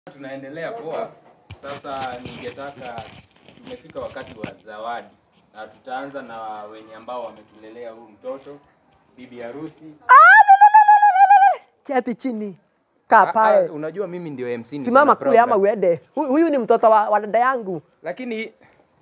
Tunaendelea poa. Sasa ningetaka tumefika wakati wa zawadi, na tutaanza na wenye ambao wametulelea huu mtoto, bibi harusi. Keti chini, kaa Ah, ah, pale, unajua mimi ndio MC niko simama na kule ama program. uende. Hu- Huyu ni mtoto wa, wa dada yangu. Lakini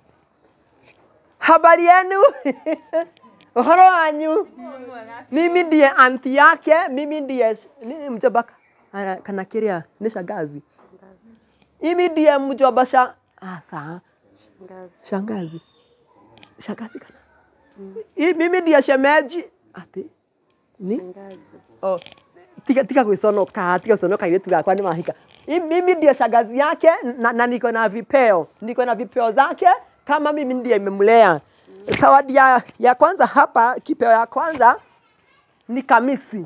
Habari yenu? Uhoro wanyu? Mimi ndiye anti yake, mimi ndiye nini mjomba ana- kana kiria ni shangazi. Mimi ndiye mjomba sha ah, saa shangazi. Shangazi kana. Hii mimi ndiye shemeji. Ati ni? Oh, tiga tiga kuisonoka, tiga kuisonoka ile tu yakwa ni mahika. Hii Mimi ndiye shangazi yake na, na niko na vipeo. Niko na vipeo zake kama mimi ndiye nimemlea. Zawadi ya, ya kwanza hapa, kipeo ya kwanza ni kamisi.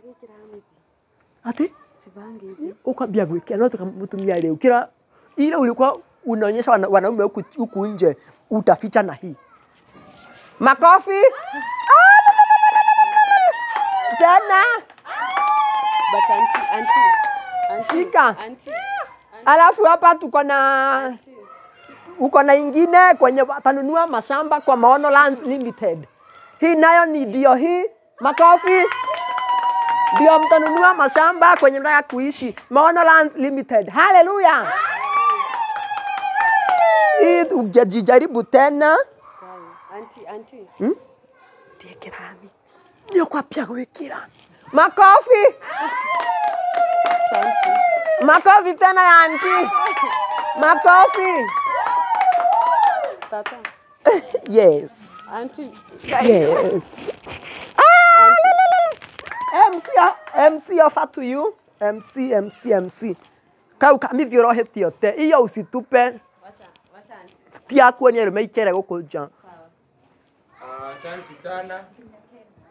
Ati ukwambia gwikira no tukamtumia leo kila ile ulikuwa unaonyesha wana- wanaume huku huku nje utaficha na hii makofi Ah! tena But auntie, auntie, auntie, Shika. auntie, alafu hapa tuko na auntie. uko na ingine kwenye watanunua mashamba kwa Maono Lands Limited. Hii nayo ni ndio hii, makofi. Ndio mtanunua mashamba kwenye mnataka kuishi Maono Lands Limited. Haleluya! Hii ujajijaribu tena Auntie, auntie. tiekera miki ndio kwa pia gwikira makofi Auntie. makofi tena ya anti makofi Tata. yes Auntie. yes MC MC offer to you MC MC MC kau kamithiorohetio te iyo usitupe Wacha, wacha auntie. ti akuonia rume ikere guku nja ah, asante sana.